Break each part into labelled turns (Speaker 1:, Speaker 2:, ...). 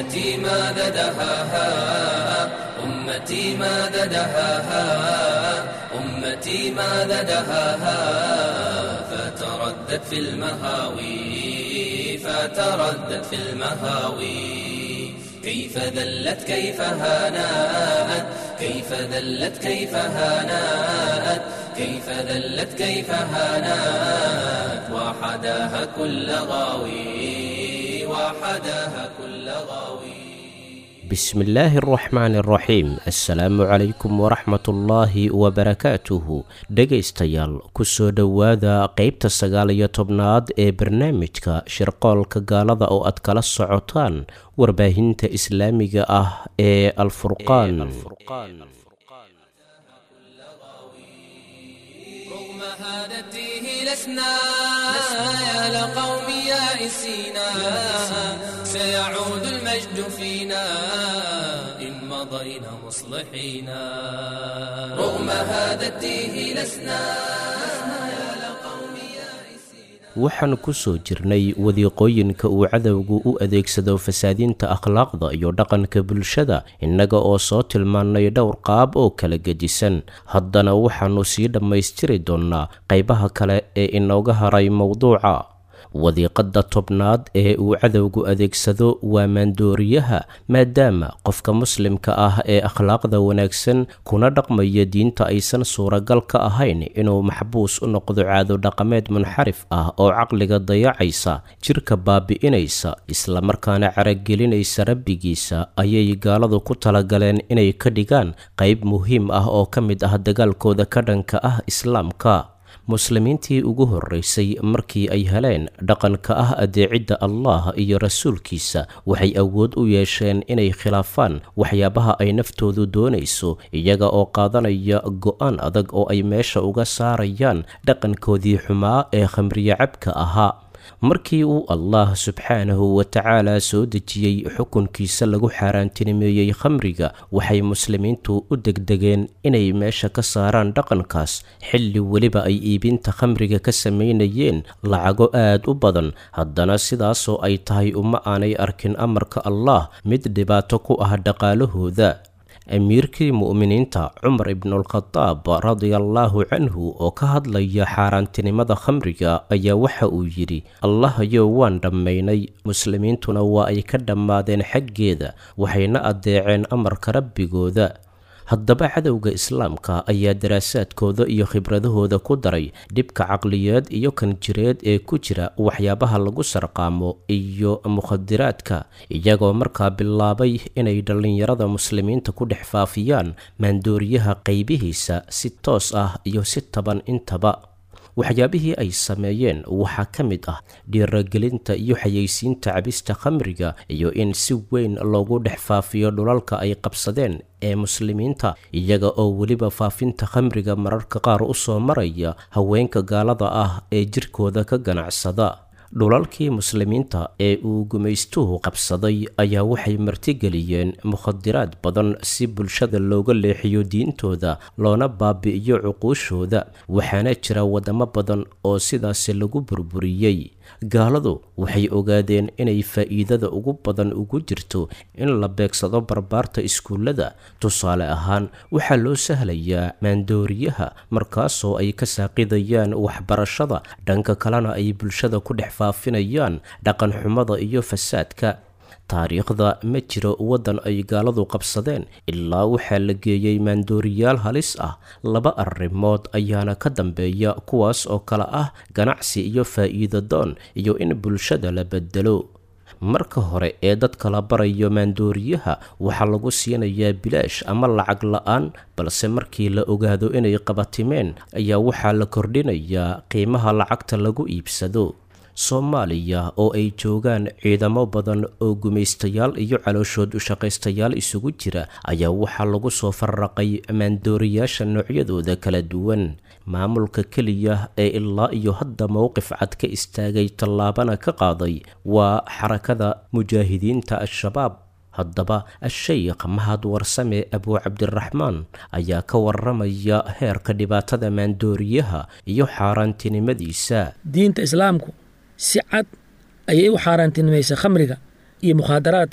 Speaker 1: أمتي ماذا دهاها أمتي ماذا دهاها أمتي ماذا دهاها فتردد في المهاوي فتردد في المهاوي كيف ذلت كيف هانات كيف ذلت كيف هانات كيف ذلت كيف هانات وحداها كل غاوي وحداها كل غاوي
Speaker 2: بسم الله الرحمن الرحيم assalaamu calaykum waraxmatullaahi wabarakaatuhu dhegaystayaal kusoo dhowaada qeybta sagaal iyo tobnaad ee barnaamijka shirqoolka gaalada oo aad kala socotaan warbaahinta islaamiga ah ee alfurqaan
Speaker 1: رغم هادته لسنا يا لقوم يائسينا سيعود المجد فينا إن مضينا مصلحين رغم هادته لسنا
Speaker 2: waxaan ku soo jirnay wadiiqooyinka uu cadowgu u adeegsado fasaadinta akhlaaqda iyo dhaqanka bulshada innaga oo soo tilmaannay dhowr qaab oo kala gedisan haddana waxaannu sii dhammaystiri doonnaa qaybaha kale ee inooga haray mowduuca wadiiqadda tobnaad ee uu cadowgu adeegsado waa maandooriyaha maadaama qofka muslimka ah ee akhlaaqda wanaagsan kuna dhaqmaya diinta aysan suuragal ka ahayn inuu maxbuus u noqdo caado dhaqameed munxarif ah oo caqliga dayacaysa jirka baabi'inaysa islamarkaana caragelinaysa rabbigiisa ayay gaaladu ku talagaleen inay ka dhigaan qayb muhiim ah oo ka mid ah dagaalkooda ka dhanka ah islaamka muslimiintii ugu horreysay markii ay heleen dhaqanka ah adeecidda allah iyo rasuulkiisa waxay awood u yeesheen inay khilaafaan waxyaabaha ay naftoodu doonayso iyaga oo qaadanaya go'aan adag oo ay meesha uga saarayaan dhaqankoodii xumaa ee khamriye cabka ahaa markii uu allah subxaanahu wa tacaala soo dejiyey xukunkiisa lagu xaaraantinimeeyey khamriga waxay muslimiintu u degdegeen inay meesha ka saaraan dhaqankaas xilli weliba ay iibinta khamriga ka samaynayeen lacago aad u badan haddana sidaasoo ay tahay uma aanay arkin amarka allah mid dhibaato ku ah dhaqaalahooda amiirkii mu'miniinta cumar ibnulkhadaab radiallaahu canhu oo ka hadlaya xaaraantinimada khamriga ayaa waxa uu yidhi allahayow waan dhammaynay muslimiintuna waa ay ka dhammaadeen xaggeeda waxayna addeeceen amarka rabbigooda haddaba cadowga islaamka ayaa daraasaadkooda iyo khibradahooda ku daray dhibka caqliyeed iyo kan jireed ee ku jira waxyaabaha lagu sarqaamo iyo mukhadiraadka iyagoo markaa bilaabay inay dhallinyarada muslimiinta ku dhex faafiyaan maandooriyaha qaybihiisa si toos ah iyo si taban intaba waxyaabihii ay sameeyeen waxaa ka mid ah dhiiragelinta iyo xayeysiinta cabista khamriga iyo in si weyn loogu dhex faafiyo dhulalka ay qabsadeen ee muslimiinta iyaga oo weliba faafinta khamriga mararka qaar u soo maraya haweenka gaalada ah ee jirkooda ka ganacsada dhulalkii muslimiinta ee uu gumaystuhu qabsaday ayaa waxay martigeliyeen mukhadiraad badan si bulshada looga leexiyo diintooda loona baabi'iyo cuquushooda waxaana jira waddamo badan oo sidaasi lagu burburiyey gaaladu waxay ogaadeen inay faa'iidada ugu badan ugu jirto in la beegsado barbaarta iskuullada tusaale ahaan waxaa loo sahlayaa maandooriyaha markaasoo ay ka saaqidayaan waxbarashada dhanka kalena ay bulshada ku dhex faafinayaan dhaqanxumada iyo fasaadka taariikhda ma jiro waddan ay gaaladu qabsadeen ilaa waxaa la geeyey maandooriyaal halis ah laba arrimood ayaana ka dambeeya kuwaas oo kale ah ganacsi iyo faa'iido doon iyo in bulshada la bedelo marka hore ee dadka la barayo maandooriyaha waxaa lagu siinayaa bilaash ama lacag la-aan balse markii la ogaado inay qabatimeen ayaa waxaa la kordhinayaa qiimaha lacagta lagu iibsado soomaaliya oo ay joogaan ciidamo badan oo gumaystayaal iyo calooshood ushaqaystayaal isugu jira ayaa waxaa lagu soo farraqay maandooriyaasha noocyadooda kala duwan maamulka keliya ee ilaa iyo hadda mowqif cad ka istaagay tallaabana ka qaaday waa xarakada mujaahidiinta al-shabaab haddaba a-sheykh mahad warsame abuu cabdiraxmaan ayaa ka waramaya heerka dhibaatada maandooriyaha iyo xaaraantinimadiisa
Speaker 3: diinta islaamku si cad ayay u xaaraantinimaysa khamriga iyo mukhaadaraadka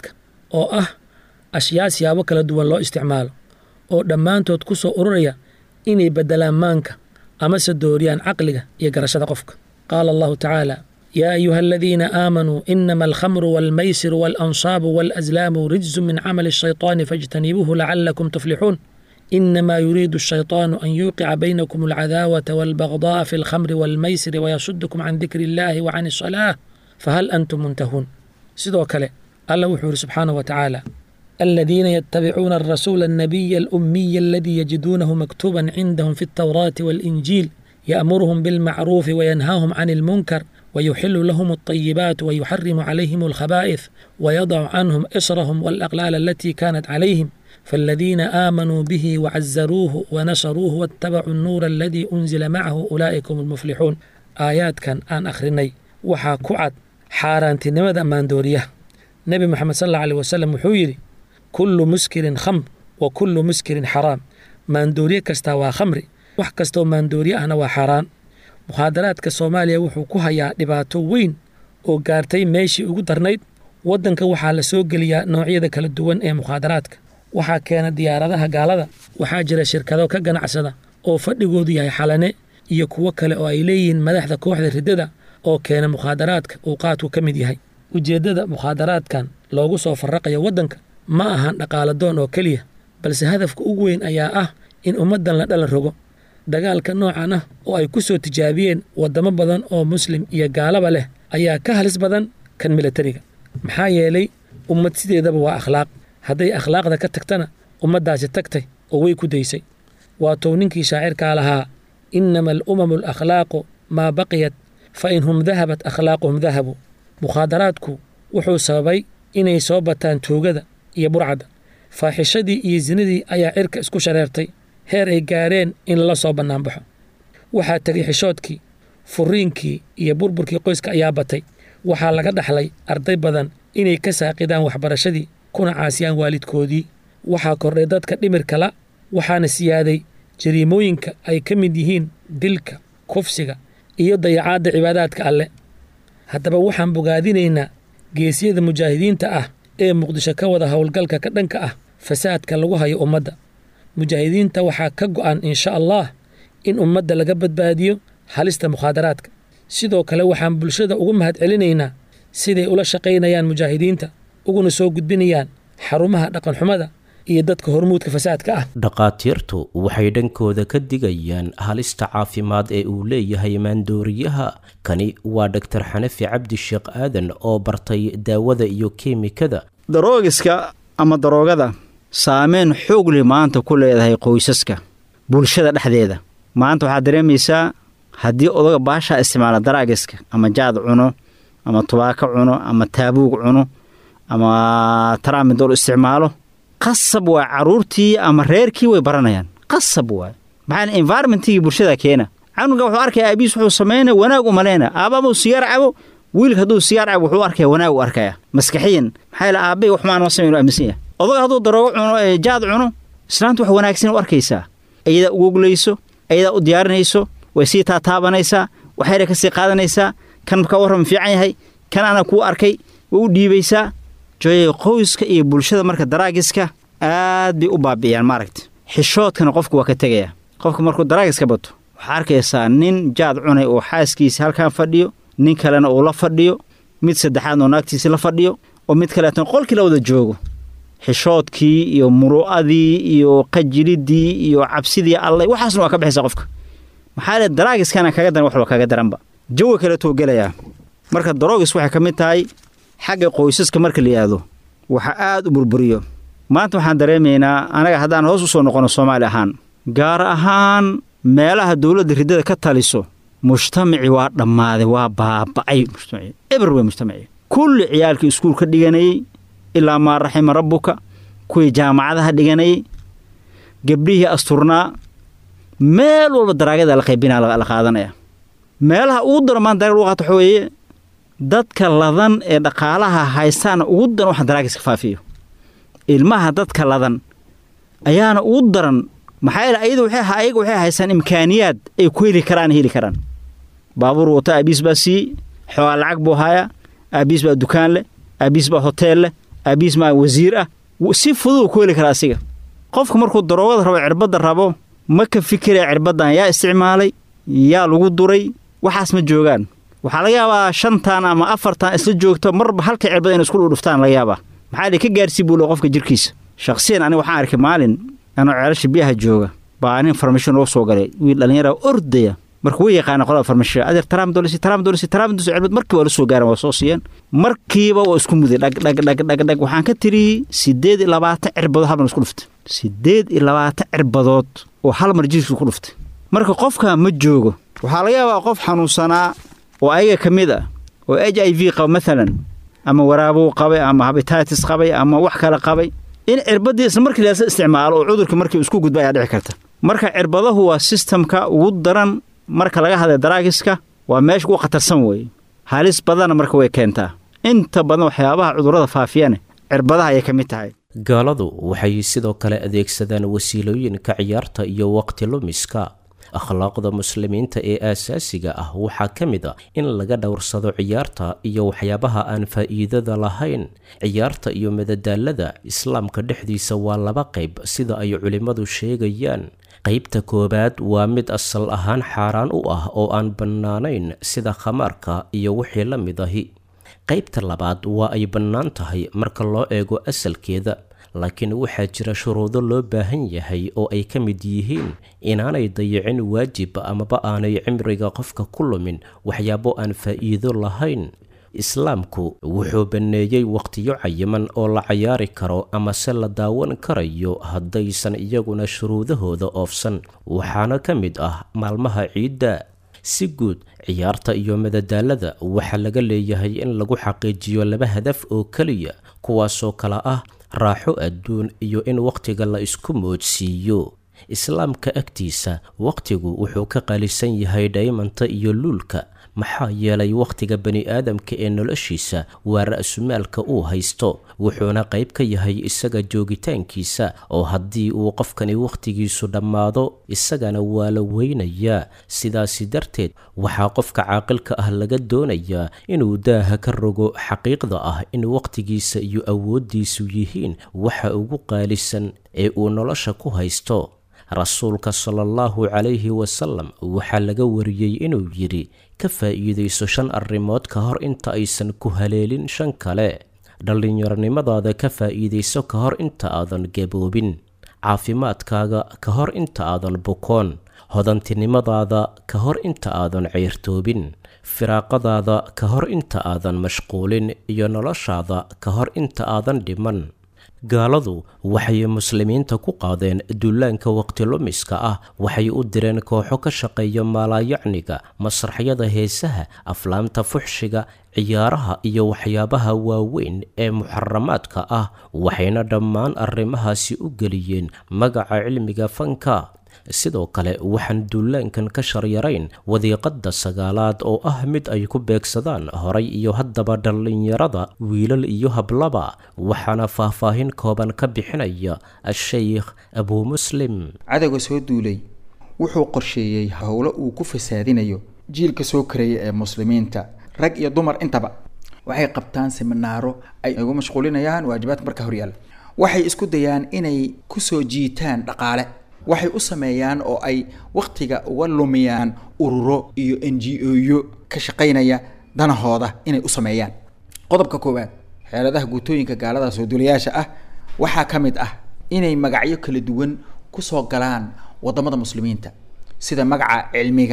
Speaker 3: oo ah ashyaa siyaabo kala duwan loo isticmaalo oo dhammaantood ku soo ururaya inay beddelaan maanka amase dooriyaan caqliga iyo garashada qofka qaala allahu tacaala yaa ayuha aladiina aamanuu inama alkhamru waalmaysiru waalanصaabu waalaslaamu rijsu min camali الshayطaani faاjtanibuuhu lacalakum tuflixuun inama yuriidu الshayطaanu an yuuqica baynakum alcadaawata wاlbagضaءa fi اlkhamri wاlmaysiri wayasudukum can dikri اllahi wa can الصalaة fahal antum muntahuun sidoo kale alla wuxuu yidhi subxaanaه wa tacaala الذين يتبعون الرسول النبي الأمي الذي يجدونه مكتوبا عندهم في التوراة والإنجيل يأمرهم بالمعروف وينهاهم عن المنكر ويحل لهم الطيبات ويحرم عليهم الخبائث ويضع عنهم إصرهم والأغلال التي كانت عليهم فالذين آمنوا به وعزروه ونصروه واتبعوا النور الذي أنزل معه أولئك هم المفلحون آيات كان آن أخرني وحا كعد حارانتي نمد أمان دوريه نبي محمد صلى الله عليه وسلم وحويري kullu muskirin khamr wa kullu muskirin xaraam maandooriye kastaa waa khamri wax kastoo maandooriye ahna waa xaaraan mukhaadaraadka soomaaliya wuxuu ku hayaa dhibaato weyn oo gaartay meeshii ugu darnayd waddanka waxaa la soo geliyaa noocyada kala duwan ee mukhaadaraadka waxaa keena diyaaradaha gaalada waxaa jira shirkado ka ganacsada oo fadhigoodu yahay xalane iyo kuwo kale oo ay leeyihiin madaxda kooxda riddada oo keena mukhaadaraadka uu qaadku ka mid yahay ujeeddada mukhaadaraadkan loogu soo farraqayo waddanka ma ahan dhaqaala doon oo keliya balse hadafka ugu weyn ayaa ah in ummaddan la dhalan rogo dagaalka noocan ah oo ay ku soo tijaabiyeen waddamo badan oo muslim iyo gaalaba leh ayaa ka halis badan kan milatariga maxaa yeelay ummad sideedaba waa akhlaaq hadday akhlaaqda ka tagtana ummaddaasi tagtay oo way ku daysay waatou ninkii shaacirkaa lahaa innama alumamu alakhlaaqu maa baqiyat fa in hum dahabat akhlaaquhum dahabu mukhaadaraadku wuxuu sababay inay soo bataan tuugada iyo burcadda faaxishadii iyo sinadii ayaa cirka isku shareertay heer ay gaareen in lala soo bannaanbaxo waxaa tegay xishoodkii furiinkii iyo burburkii qoyska ayaa batay waxaa laga dhaxlay arday badan inay ka saaqidaan waxbarashadii kuna caasiyaan waalidkoodii waxaa kordhay dadka dhimirkala waxaana siyaaday jariimooyinka ay ka mid yihiin dilka kufsiga iyo dayacaadda cibaadaadka alle haddaba waxaan bogaadinaynaa geesiyada mujaahidiinta ah ee muqdisho ka wada howlgalka ka dhanka ah fasaadka lagu hayo ummadda mujaahidiinta waxaa ka go'an insha allah in ummadda laga badbaadiyo halista mukhaadaraadka sidoo kale waxaan bulshada ugu mahad celinaynaa siday ula shaqaynayaan mujaahidiinta uguna soo gudbinayaan xarumaha dhaqanxumada iyo dadka hormuudka fasaadka ah
Speaker 2: dhakhaatiirtu waxay dhankooda ka digayaan halista caafimaad ee uu leeyahay maandooriyaha kani waa dhaktar xanafi cabdi sheekh aadan oo bartay daawada iyo keemikada
Speaker 4: daroogiska ama daroogada saameyn xoog leh maanta ku leedahay qoysaska bulshada dhexdeeda maanta waxaad dareemaysaa haddii odaga baashaa isticmaala daraagiska ama jaad cuno ama tubaako cuno ama taabuug cuno ama taraamidol isticmaalo qasab waa carruurtii ama reerkii way baranayaan qasab waay maxaa environmentigii bulshada keena canuga wuxuu arkaya aabiis wuxuu samaynaya wanaag u malayna aabamuu sigaar cabo wiilka hadduu sigaar cabo wuxuu arkaya wanaag u arkaya maskaxiyan maxaa yaele aabbay wax maan ma samayn aaminsan yahay odaga hadduu daroogo cuno ee jaad cuno islaanta wax wanaagsan u arkaysaa ayadaa ugoglayso ayadaa u diyaarinayso way sii taataabanaysaa waxayna ka sii qaadanaysaa kan ka warram fiican yahay kan ana kuu arkay way u dhiibaysaa jooyay qoyska iyo bulshada marka daraagiska aad bay u baabi'iyaan maaragta xishoodkana qofku waa ka tegaya qofka markuu daraagiska bato waxaa arkaysaa nin jaad cunay oo xaaskiisa halkan fadhiyo nin kalena uu la fadhiyo mid saddexaadna oo naagtiisi la fadhiyo oo mid kaleetan qolkii la wada joogo xishoodkii iyo muru'adii iyo qajilidii iyo cabsidii allay waxaasna waa ka baxaysa qofka maxaa le daraagiskana kaga daran waxba kaga daranba jawi kaleetuu gelayaa marka daroogis waxay ka mid tahay xagga qoysaska marka la yidhaahdo waxa aad u burburiyo maanta waxaan dareemaynaa anaga haddaan hoos u soo noqono soomaali ahaan gaar ahaan meelaha dowladda riddada ka taliso mujtamaci waa dhammaaday waa baaba'ay mujtamaci eber wey mujtamaci kulli ciyaalkii iskuul ka dhiganayey ilaa maa raxima rabbuka kuwii jaamacadaha dhiganayey gebdhihii asturnaa meel walba daraagyada la qaybinaa la qaadanaya meelaha ugu daro maanta darag lagu qaato waxa weeye dadka ladan ee dhaqaalaha haystaana ugu daran waxa daraagiska faafiyo ilmaha dadka ladan ayaana ugu daran maxaa yeele ayadu waxay ayaga waxay haystaan imkaaniyaad ay ku heli karaan heli karaan baabuur wato aabiis baa siiyey xoogaa lacag buu hayaa aabiis baa dukaan leh aabiis baa hoteel leh aabihiis ma wasiir ah si fudud uu ku heli karaa asiga qofka markuu daroogada rabo cirbadda rabo ma ka fikiraya cirbaddan yaa isticmaalay yaa lagu duray waxaas ma joogaan waxaa laga yaabaa shantan ama afartan isla joogto marba halka cirbada inay isku dhudhuftaan laga yaabaa maxaa ka gaarsii buu le qofka jirkiisa shakhsiyan aniga waxaan arkay maalin anoo ceelasha biyaha jooga baa nin farmasho noo soo galay wiil dhallinyara ordaya marka way yaqaana qolada farmashiya adeer taraam dolisi taraam dolisi taraam dolisi cirbad markii waa la soo gaaran waa soo siiyeen markiiba waa isku muday dhag dhag dhag dhag dhag waxaan ka tiriyey siddeed iyo labaatan cirbadood hal mar isku dhuftay siddeed iyo labaatan cirbadood oo hal mar jirkiisa ku dhuftay marka qofka ma joogo waxaa laga yaabaa qof xanuunsanaa oo ayaga ka mid ah oo h i v qaba maalan ama waraabuu qabay ama habitatis qabay ama wax kale qabay in cirbadii isla markii laasa isticmaalo oo cudurka markii isku gudba ayaa dhici karta marka cirbadahu waa sistamka ugu daran marka laga hadlay daraagiska waa meesha ugu khatarsan weeye halis badanna marka way keentaa inta badan waxyaabaha cudurrada faafiyane cirbadaha ayay ka mid tahay
Speaker 2: gaaladu waxay sidoo kale adeegsadaan wasiilooyinka ciyaarta iyo waqti lumiska akhlaaqda muslimiinta ee aasaasiga ah waxaa ka mid a in laga dhowrsado ciyaarta iyo waxyaabaha aan faa'iidada lahayn ciyaarta iyo madadaalada islaamka dhexdiisa waa laba qayb sida ay culimmadu sheegayaan qaybta koowaad waa mid asal ahaan xaaraan u ah oo aan bannaanayn sida khamaarka iyo wixii la mid ahi qaybta labaad waa ay bannaan tahay marka loo eego asalkeeda laakiin waxaa jira shuruudo loo baahan yahay oo ay ka mid yihiin inaanay dayicin waajib amaba aanay cimriga qofka ku lumin waxyaabo aan faa'iido lahayn islaamku wuxuu banneeyey wakhtiyo cayiman oo la cayaari karo ama se la daawan karayo haddaysan iyaguna shuruudahooda oofsan waxaana ka mid ah maalmaha ciidda si guud ciyaarta iyo madadaalada waxaa laga leeyahay in lagu xaqiijiyo laba hadaf oo keliya kuwaasoo kale ah raaxo adduun iyo in wakhtiga la isku moodsiiyo islaamka agtiisa wakhtigu wuxuu ka qaalisan yahay dhaymanta iyo luulka maxaa yeelay wakhtiga bani aadamka ee noloshiisa waa ra'sumaalka uu haysto wuxuuna qayb ka yahay isaga joogitaankiisa oo haddii uu qofkani wakhtigiisu dhammaado isagana waa la weynayaa sidaasi darteed waxaa qofka caaqilka ah laga doonayaa inuu daaha ka rogo xaqiiqda ah in wakhtigiisa iyo awooddiisu yihiin waxa ugu qaalisan ee uu nolosha ku haysto rasuulka sala allahu calayhi wasalam waxaa laga wariyey inuu yidhi ka faa'iidayso shan arrimood ka hor inta aysan ku haleelin shan kale dhallinyaronimadaada ka faa'iidayso ka hor inta aadan gaboobin caafimaadkaaga ka hor inta aadan bukoon hodantinimadaada ka hor inta aadan ceyrtoobin firaaqadaada ka hor inta aadan mashquulin iyo noloshaada ka hor inta aadan dhiman gaaladu waxay muslimiinta ku qaadeen duulaanka waqtilumiska ah waxay u direen kooxo ka shaqeeya maalaayacniga masraxyada heesaha aflaamta fuxshiga ciyaaraha iyo waxyaabaha waaweyn ee muxaramaadka ah waxayna dhammaan arrimahaasi u geliyeen magaca cilmiga fanka sidoo kale waxaan duulaankan ka sharyarayn wadiiqadda sagaalaad oo ah mid ay ku beegsadaan horay iyo haddaba dhallinyarada wiilal iyo hablaba waxaana faahfaahin kooban ka bixinaya a-sheykh abuu muslim
Speaker 5: cadowga soo duulay wuxuu qorsheeyey howlo uu ku fasaadinayo jiilka soo karaya ee muslimiinta rag iyo dumar intaba waxay qabtaan siminaaro ay ugu mashquulinayaan waajibaadka marka horyaalla waxay isku dayaan inay kusoo jiitaan dhaqaale waxay u sameeyaan oo ay wakhtiga uga lumiyaan ururo iyo n g o-yo ka shaqaynaya danahooda inay u sameeyaan qodobka koowaad xeeladaha guutooyinka gaalada soo duulayaasha ah waxaa ka mid ah inay magacyo kala duwan kusoo galaan wadamada muslimiinta sida magaca cilmiga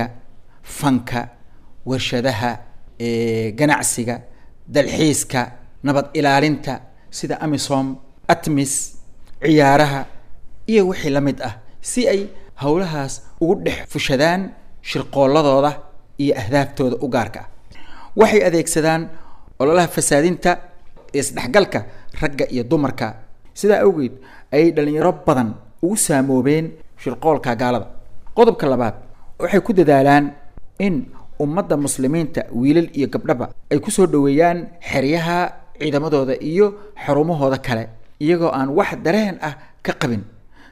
Speaker 5: fanka warshadaha ganacsiga dalxiiska nabad ilaalinta sida amisom atmis ciyaaraha iyo wixii la mid ah si ay howlahaas ugu dhex fushadaan shirqooladooda iyo ahdaaftooda u gaarka ah waxay adeegsadaan ololaha fasaadinta isdhexgalka ragga iyo dumarka sidaa awgeed ayay dhalinyaro badan ugu saamoobeen shirqoolka gaalada qodobka labaad waxay ku dadaalaan in ummadda muslimiinta wiilal iyo gabdhaba ay kusoo dhoweeyaan xeryaha ciidamadooda iyo xarumahooda kale iyagoo aan wax dareen ah ka qabin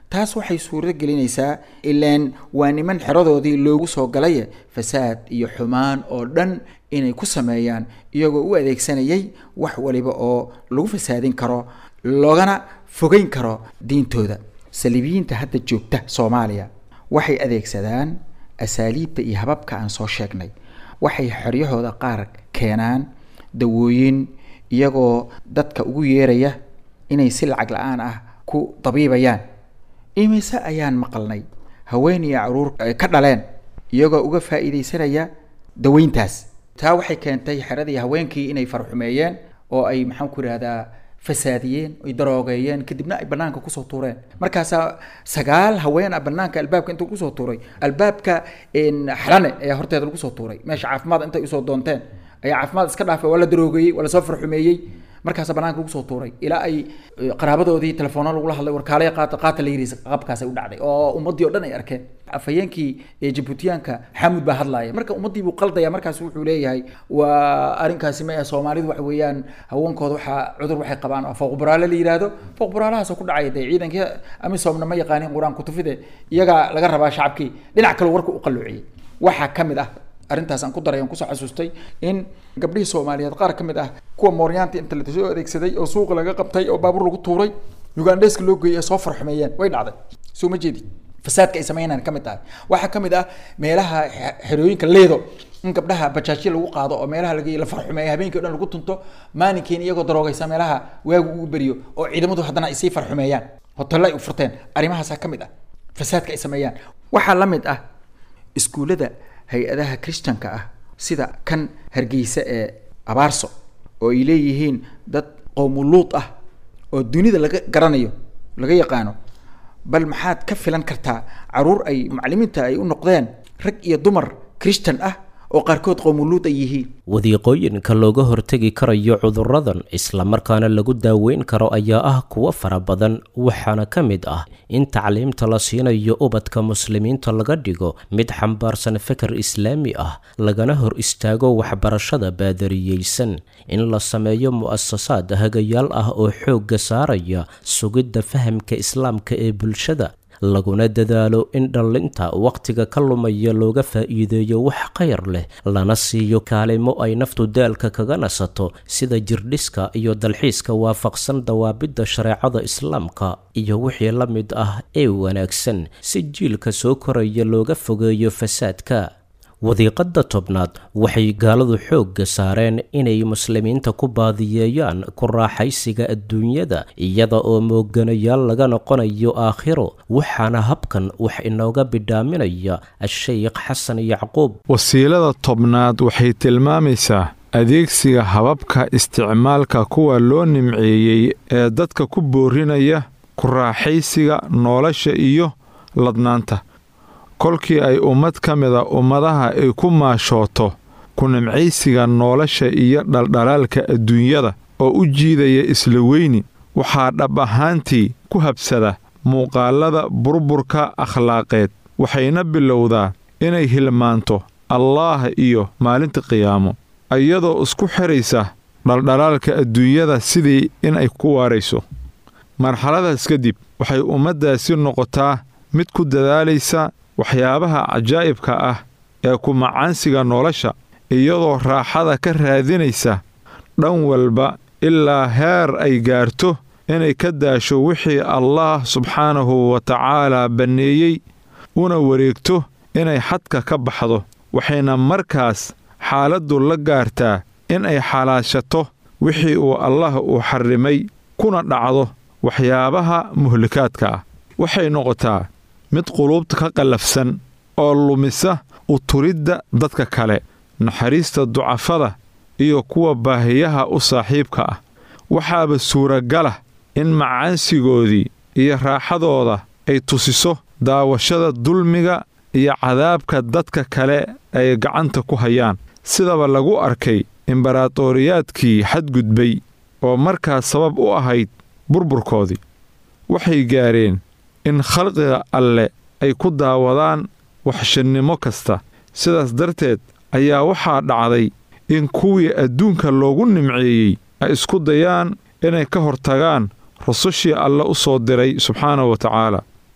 Speaker 5: taas waxay suuro gelinaysaa ilaan waa niman xeradoodii loogu soo galay fasaad iyo xumaan oo dhan inay ku sameeyaan iyagoo u adeegsanayay wax waliba oo lagu fasaadin karo loogana fogeyn karo diintooda saliibiyiinta hadda joogta soomaaliya waxay adeegsadaan asaaliibta iyo hababka aan soo sheegnay waxay xeryahooda qaar keenaan dawooyin iyagoo dadka ugu yeeraya inay si lacag la-aan ah ku dabiibayaan imise ayaan maqalnay haween iyo caruur ka dhaleen iyagoo uga faa'iidaysanaya daweyntaas taa waxay keentay xeradii haweenkii inay farxumeeyeen oo ay maxaan ku ihahdaa fasaadiyeen ay daroogeeyeen kadibna ay banaanka kusoo tuureen markaasaa sagaal haween ah banaanka albaabka inta kusoo tuuray albaabka xalane ayaa horteeda lagu soo tuuray meesha caafimaad intay usoo doonteen ayaa caafimaad iska dhaafay waa la daroogeeyey waa lasoo farxumeeyey markaasa banaanka lagu soo tuuray ilaa ay qaraabadoodii telefoona lagula hadlay warkaalaya qaata qaata la yidhi qabkaasay u dhacday oo ummaddii o dhan ay arkeen afhayeenkii jabuutiyaanka xamud baa hadlaaya marka ummaddii buu qaldaya markaas wuxuu leeyahay waa arrinkaasi ma ah soomaalidu waxa weeyaan haweenkooda waxaa cudur waxay qabaan oo fooqburaale la yidhaahdo fooqburaalahaasoo ku dhacaya dee ciidankii amisoomna ma yaqaanin qur-aan kutufide iyagaa laga rabaa shacabkii dhinac kale warka u qalloociyey waxaa ka mid ah arrintaas aan ku daray aan kusoo xasuustay in gabdhihii soomaaliyeed qaar ka mid ah kuwa mooryaanta inta la soo adeegsaday oo suuqa laga qabtay oo baabuur lagu tuuray ugandheska loo geeyay soo farxumeeyeen way dhacday soo ma jeedi fasaadka ay sameynaan ka mid tahay waxaa ka mid ah meelaha xerooyinka leedo in gabdhaha bajaajyo lagu qaado oo meelaha laga la farxumeeyo habeenkii o dhan lagu tunto maalinkiina iyagoo daroogaysa meelaha waagu ugu beriyo oo ciidamadu haddana ay sii farxumeeyaan hotello ay u furteen arrimahaasaa ka mid ah fasaadka ay sameeyaan waxaa la mid ah iskuullada hay-adaha christanka ah sida kan hargeysa ee abaarso oo ay leeyihiin dad qowmuluud ah oo dunida laga garanayo laga yaqaano bal maxaad ka filan kartaa caruur ay macalimiinta ay u noqdeen rag iyo dumar christan ah oo qaarkood qowmuluud ay yihiin
Speaker 2: wadiiqooyinka looga hortegi karayo cudurradan islamarkaana lagu daaweyn karo ayaa ah kuwo fara badan waxaana ka mid ah in tacliimta la siinayo ubadka muslimiinta laga dhigo mid xambaarsan fikir islaami ah lagana hor istaago waxbarashada baadariyeysan in la sameeyo mu'asasaad hagayaal ah oo xoogga saaraya sugidda fahamka islaamka ee bulshada laguna dadaalo in dhallinta wakhtiga ka lumaya looga faa'iideeyo wax khayr leh lana siiyo kaalimo ay naftu daalka kaga nasato sida jirdhiska iyo dalxiiska waafaqsan dawaabidda shareecada islaamka iyo wixii la mid ah ee wanaagsan si jiilka soo koraya looga fogeeyo fasaadka wadiiqadda tobnaad waxay gaaladu xoogga saareen inay muslimiinta ku baadiyeeyaan ku raaxaysiga adduunyada iyada oo mooganayaal laga noqonayo aakhiro waxaana habkan wax inooga bidhaaminaya a-sheykh xasan yacquub
Speaker 6: wasiilada tobnaad waxay tilmaamaysaa adeegsiga hababka isticmaalka kuwa loo nimceeyey ee dadka ku boorinaya ku raaxaysiga nolosha iyo ladnaanta kolkii ay ummad ka mida ummadaha ay ku maashooto ku nimcaysiga nolosha iyo dhaldhalaalka adduunyada oo u jiidaya isla weyni waxaa dhab ahaantii ku habsada muuqaallada burburka akhlaaqeed waxayna bilowdaa inay hilmaanto allaah iyo maalinta qiyaamo iyadoo isku xidhaysa dhaldhalaalka adduunyada sidii inay ku waarayso marxaladaas kadib waxay ummaddaasi noqotaa mid ku dadaalaysa waxyaabaha cajaa'ibka ah ee ku macaansiga nolosha iyadoo raaxada ka raadinaysa dhan walba ilaa heer ay gaarto inay ka daasho wixii allaah subxaanahu wa tacaalaa banneeyey una wareegto inay xadka ka baxdo waxayna markaas xaaladdu la gaartaa in ay xalaashato wixii uu allah uu xarrimay kuna dhacdo waxyaabaha muhlikaadka ah waxay noqotaa mid quluubta ka qallafsan oo lumisa u turidda dadka kale naxariista ducafada iyo kuwa baahiyaha u saaxiibka ah waxaaba suuragalah in macaansigoodii iyo raaxadooda ay tusiso daawashada dulmiga iyo cadaabka dadka kale ay gacanta ku hayaan sidaba lagu arkay imbaraatooriyaadkii xadgudbay oo markaas sabab u ahayd burburkoodii waxay gaareen in khalqiga alle ay ku daawadaan waxshannimo kasta sidaas darteed ayaa waxaa dhacday in kuwii adduunka loogu nimceeyey ay isku dayaan inay ka hortagaan rusushii alle u soo diray subxaanahu wa tacaala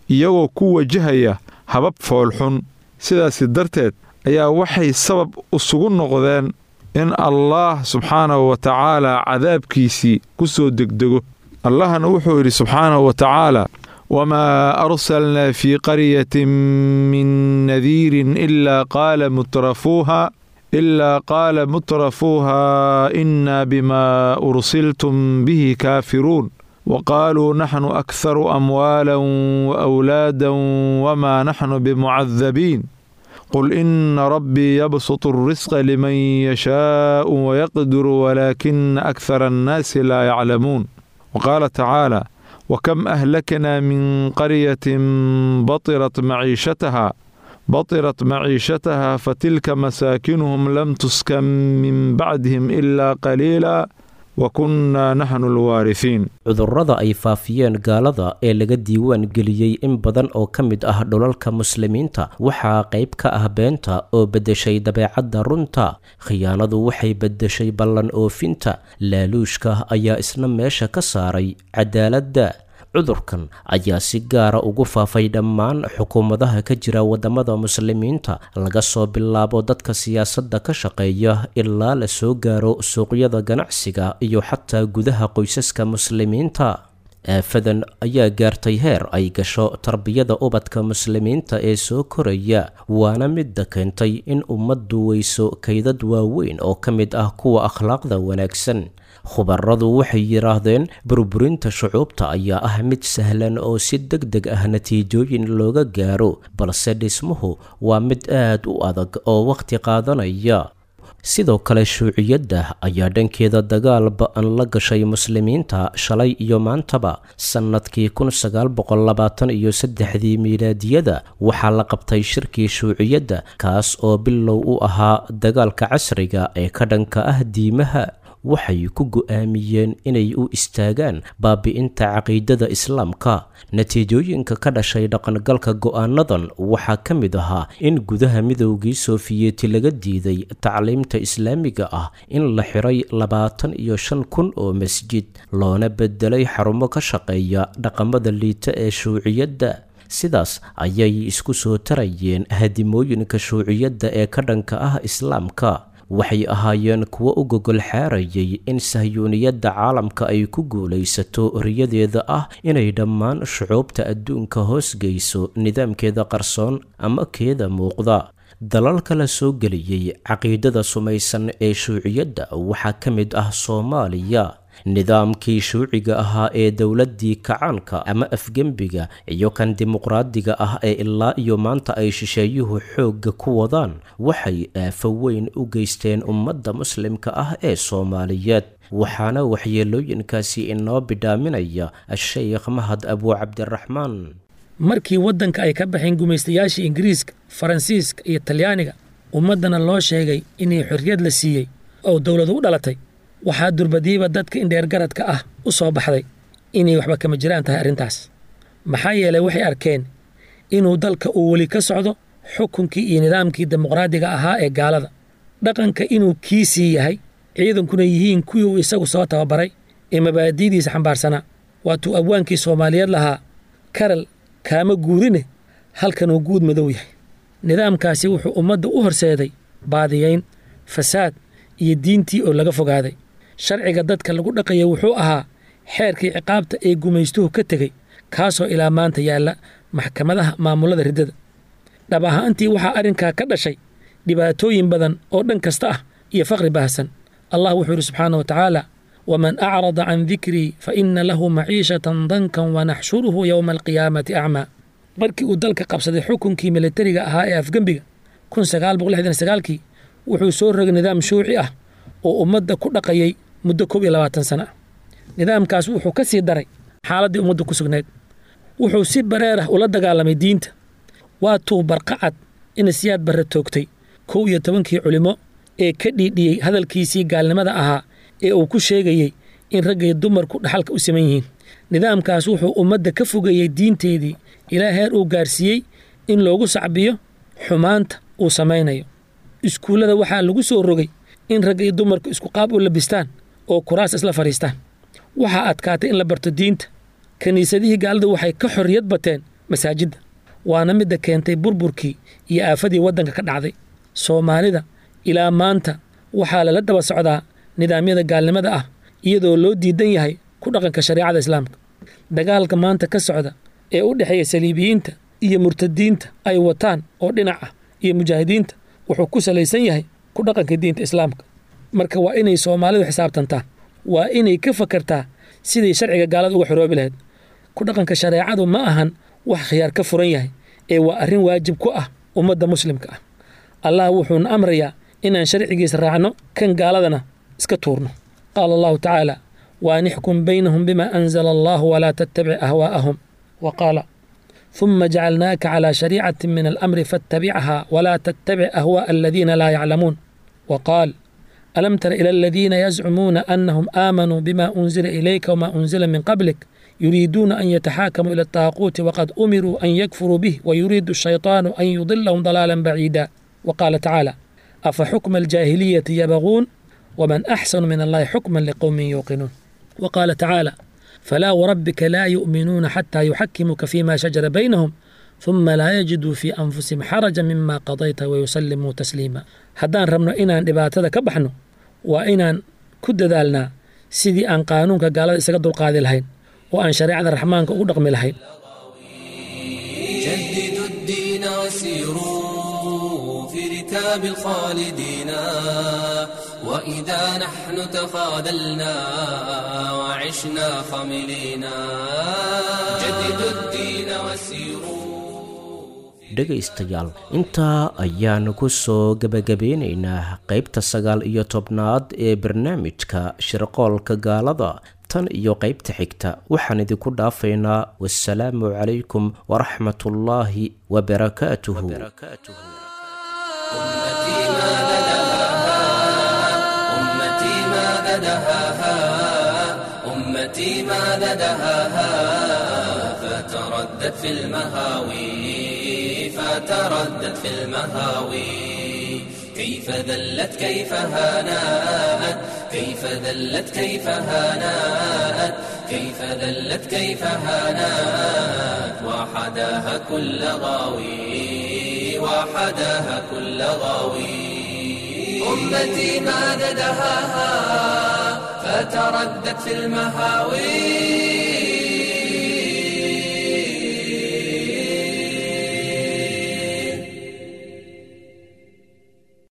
Speaker 6: iyagoo ku wajahaya habab foolxun sidaasi darteed ayaa waxay sabab isugu noqdeen in allaah subxaanahu wa tacaala cadaabkiisii ku soo degdego allahna wuxuu yidhi subxaanahu wa tacaala wamaa arsalnaa fii qaryatin min nadiirin ilaa qaala mutrafuuha ilaa qaala mutrafuuha innaa bimaa ursiltum bihi kaafiruun waqaaluu naxnu akharu amwaalan waawlaadan wamaa naxnu bimucadabiin qul ina rabbii yabsutu alrisqa liman yashaau wayaqdiru walaakina akhara annaasi laa yaclamuun waqaala tacaala wakam ahlaknaa min qaryatin batirat maciishataha batirat maciishataha fatilka masaakinuhum lam tuskan min bacdihim ilaa qaliila wa kunnaa naxnu alwaarihiin
Speaker 2: cudurrada ay faafiyeen gaalada ee laga diiwaan geliyey in badan oo ka mid ah dhulalka muslimiinta waxaa qayb ka ah beenta oo beddeshay dabeecadda runta khiyaanadu waxay beddeshay ballan oofinta laaluushka ayaa isna meesha ka saaray cadaaladda cudurkan ayaa si gaara ugu faafay dhammaan xukuumadaha ka jira waddamada muslimiinta laga soo bilaabo dadka siyaasadda ka shaqeeya ilaa la soo gaaro suuqyada ganacsiga iyo xataa gudaha qoysaska muslimiinta aafadan ayaa gaartay heer ay gasho tarbiyada ubadka muslimiinta ee soo koraya waana midda keentay in ummaddu weyso kaydad waaweyn oo ka mid ah kuwa akhlaaqda wanaagsan khubaradu waxay yidhaahdeen burburinta shucuubta ayaa ah mid sahlan oo si deg deg ah natiijooyin looga gaaro balse dhismuhu waa mid aad u adag oo wakhti qaadanaya sidoo kale shuuciyadda ayaa dhankeeda dagaal ba-an la gashay muslimiinta shalay iyo maantaba sannadkii kun sagaal boqol labaatan iyo saddexdii miilaadiyada waxaa la qabtay shirkii shuuciyadda kaas oo bilow u ahaa dagaalka casriga ee ka dhanka ah diimaha waxay ku go'aamiyeen inay u istaagaan baabi'inta caqiidada islaamka natiijooyinka ka dhashay dhaqangalka go'aanadan waxaa ka mid ahaa in gudaha midowgii sofiyeeti laga diiday tacliimta islaamiga ah in la xiray labaatan iyo shan kun oo masjid loona bedelay xarumo ka shaqeeya dhaqamada liita ee shuuciyadda sidaas ayay isku soo tarayeen hadimooyinka shuuciyadda ee ka dhanka ah islaamka waxay ahaayeen kuwo u gogol xaarayay in sahyuuniyadda caalamka ay ku guulaysato riyadeeda ah inay dhammaan shucuubta adduunka hoosgeyso nidaamkeeda qarsoon ama keeda muuqda dalalka la soo geliyey caqiidada sumaysan ee shuuciyadda waxaa ka mid ah soomaaliya nidaamkii shuuciga ahaa ee dowladdii kacaanka ama afgembiga iyo kan dimuqraadiga ah ee ilaa iyo maanta ay shisheeyuhu xoogga ku wadaan waxay aafo weyn u geysteen ummadda muslimka ah ee soomaaliyeed waxaana waxyeelooyinkaasi inoo bidhaaminaya a-sheykh mahad abuu cabdiraxmaan
Speaker 3: markii waddanka ay ka baxeen gumaystayaashii ingiriiska faransiiska iyo talyaaniga ummaddana loo sheegay inay xorriyad la siiyey oo dowladu u dhalatay waxaa durbadiiba dadka indheergaradka ah u soo baxday inay waxba kama jiraan tahay arrintaas maxaa yeelay waxay arkeen inuu dalka uu weli ka socdo xukunkii iyo nidaamkii dimuqraadiga ahaa ee gaalada dhaqanka inuu kiisii yahay ciidankuna yihiin kuwii uu isagu soo tababaray ee mabaadi'diisa xambaarsanaa waatuu abwaankii soomaaliyeed lahaa karal kaama guurine halkanuu guud madow yahay nidaamkaasi wuxuu ummadda u horseeday baadiyayn fasaad iyo diintii oo laga fogaaday sharciga dadka lagu dhaqaya wuxuu ahaa xeerkii ciqaabta ee gumaystuhu ka tegey kaasoo ilaa maanta yaalla maxkamadaha maamullada riddada dhab ahaantii waxaa arrinkaa ka dhashay dhibaatooyin badan oo dhan kasta ah iyo faqri baahsan allah wuxuu yidhi subxaana wa tacaala waman acrada can dikrii fa inna lahu maciishatan dankan wanaxshuruhu yowma alqiyaamati acmaa markii uu dalka qabsaday xukunkii militariga ahaa ee afgembiga kun sagaal boqol lixdan sagaalkii wuxuu soo rogay nidaam shuuci ah oo ummadda ku dhaqayay muddo koob iyo labaatan sana ah nidaamkaas wuxuu ka sii daray xaaladdii ummadda ku sugnayd wuxuu si bareer ah ula dagaalamay diinta waa tuu barqacad ina siyaad barre toogtay kow iyo tobankii culimo ee ka dhiidhiyey hadalkiisii gaalnimada ahaa ee uu ku sheegayey in raggay dumarku dhaxalka u siman yihiin nidaamkaas wuxuu ummadda ka fogeeyey diinteedii ilaa heer uu gaarsiiyey in loogu sacbiyo xumaanta uu samaynayo iskuullada waxaa lagu soo rogay in ragga iyo dumarku isku qaab u labistaan oo kuraas isla fadhiistaan waxaa adkaatay in la barto diinta kiniisadihii gaaladu waxay ka xorriyad bateen masaajidda waana midda keentay burburkii iyo aafadii waddanka ka dhacday soomaalida ilaa maanta waxaa lala daba socdaa nidaamyada gaalnimada ah iyadoo loo diidan yahay ku dhaqanka shareecada islaamka dagaalka maanta ka socda ee u dhexeeya saliibiyiinta iyo murtadiinta ay wataan oo dhinac ah iyo mujaahidiinta wuxuu ku salaysan yahay ku dhaqanka diinta islaamka marka waa inay soomaalidu xisaabtantaan waa inay ka fakartaa sidii sharciga gaalada uga xoroobi lahayd ku dhaqanka shareecadu ma ahan wax khiyaar ka furan yahay ee waa arrin waajib ku ah ummadda muslimka ah allah wuxuuna amrayaa inaan sharcigiisa raacno kan gaaladana iska tuurno qaala allahu tacaala waan ixkum baynahum bima anzala allahu walaa tattabic ahwaa'ahum wa qaala ثم جعلناك على شريعة من الأمر فاتبعها ولا تتبع أهواء الذين لا يعلمون وقال ألم تر إلى الذين يزعمون أنهم آمنوا بما أنزل إليك وما أنزل من قبلك يريدون أن يتحاكموا إلى الطاغوت وقد أمروا أن يكفروا به ويريد الشيطان أن يضلهم ضلالا بعيدا وقال تعالى أفحكم الجاهلية يبغون ومن أحسن من الله حكما لقوم يوقنون وقال تعالى فلا وربك لا يؤمنون حتى يحكموك فيما شجر بينهم ثم لا يجدوا في أنفسهم حرجا مما قضيت ويسلموا تسليما haddaan rabno inaan dhibaatada ka baxno waa inaan ku dadaalnaa sidii aan qaanuunka gaalada isaga dulqaadi lahayn oo aan shareecada raxmaanka ugu dhaqmi lahayn
Speaker 1: جددوا الدين وسيروا في ركاب الخالدين وإذا نحن تخاذلنا وعشنا خملينا جددوا الدين وسيروا
Speaker 2: dhegaystayaal intaa ayaanu ku soo gebagabeynaynaa qaybta sagaal iyo tobnaad ee barnaamijka shirqoolka gaalada tan iyo qaybta xigta waxaan idinku dhaafaynaa wasalaamu calaykum waraxmatullaahi wabarakaatuhu
Speaker 1: أمتي ماذا دهاها أمتي ماذا دهاها أمتي ماذا دهاها فتردت في المهاوي فتردت في المهاوي كيف ذلت كيف هانات كيف ذلت كيف هانات كيف ذلت كيف هانات وحداها كل غاوي وحداها كل غاوي أمتي ماذا دهاها فتردت في المهاوي